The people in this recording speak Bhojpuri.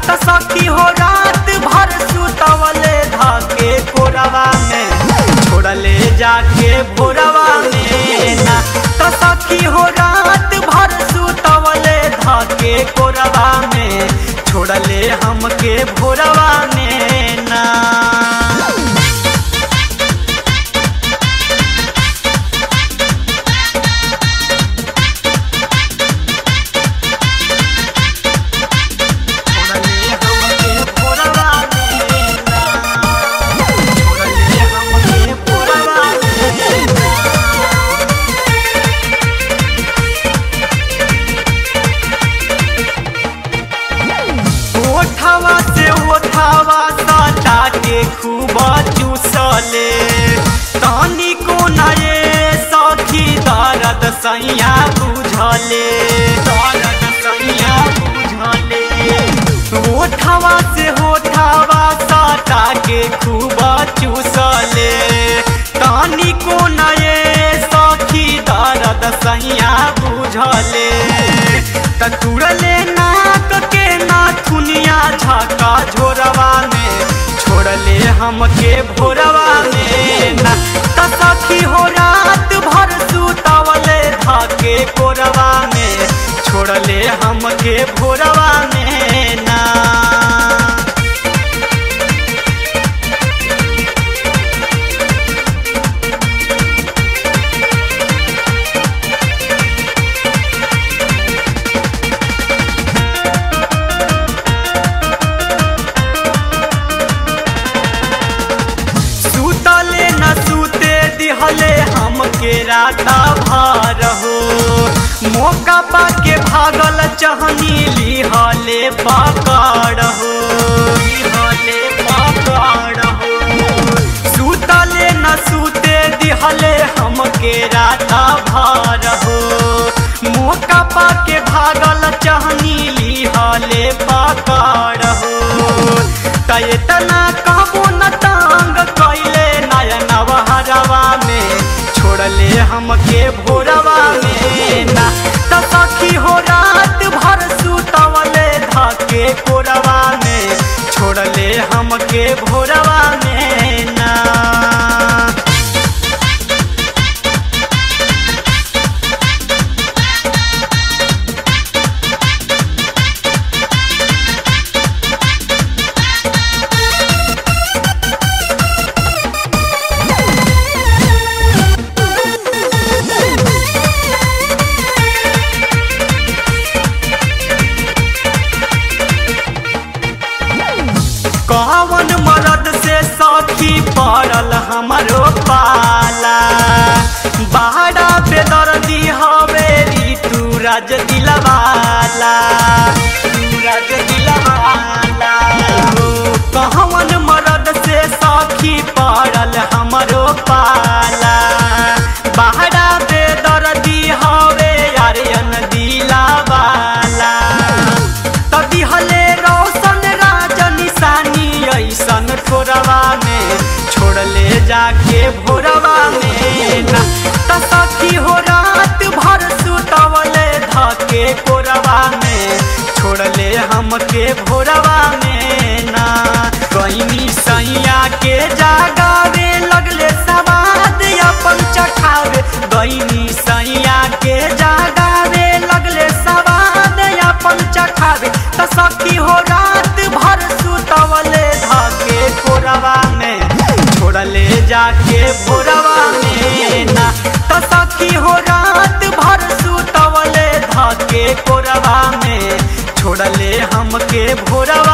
त सखी हो रात भर सुतवले धाके कोरवा में छोड़ले जाके भोरवा में ना त सखी हो रात भर सुतवले धाके कोरवा में छोड़ले हमके भोरवा में ना छोड़ले हमके भोरवा में ना छोड़ले हमके भोरवा में ना ओठवा से ओठवा साटा के खूब चूसले तानी को नए सखी दर्द सैया बुझले दर्द सैया बुझले ओठवा से ओठवा साटा के खूब चूसले तानी को नए सखी दर्द सैया बुझले त तुड़ले नाक के नाथुनिया झाका झोरवा में छोड़ले हमके भोरवा में ना त सखी हो रात भर सुतवले धाके कोरवा में छोड़ले हमके भोरवा में ना सुतले न सुते दिहले हमके राता भार हो मौका पाके भागल चहनी लिहले पकड़ हो लिहले पकड़ हो सुतले न सुते दिहले हमके राता भार हो मौका पाके भागल चहनी लिहले पकड़ हो तय तना कहबो न टांग कैले नयन हरवा में छोड़ले हमके भोरवा में ना त सखी हो रात भर सुतवले धाके कोरवा में छोड़ले हमके भोरवा में ना कवन मरद से सखी पड़ल हमरो पाला बाहरा पे दर्दी हवे ऋतु राज दिलवाला तू राज दिलवाला हो कवन मरद से सखी पड़ल हमरो पाला बाहरा पे दर्दी हवे आर्यन दिलावाला तदी हले रोशन राज निशानी ऐसन ठोरवा में छोड़ले जाके भोरवा में ना त सखी हो रात भर सुतवले धके कोरवा में छोड़ले हमके भोरवा में ना कहीं सैया के जागावे लगले सवाद अपन चखावे गईनी सैया के जागावे लगले सवाद अपन चखावे त सखी हो रात भर सुतवले धाके कोरवा में छोड़ले जाके भोरवा में ना त सखी हो रात भर सुतवले धाके कोरवा में छोड़ले हमके भोरवा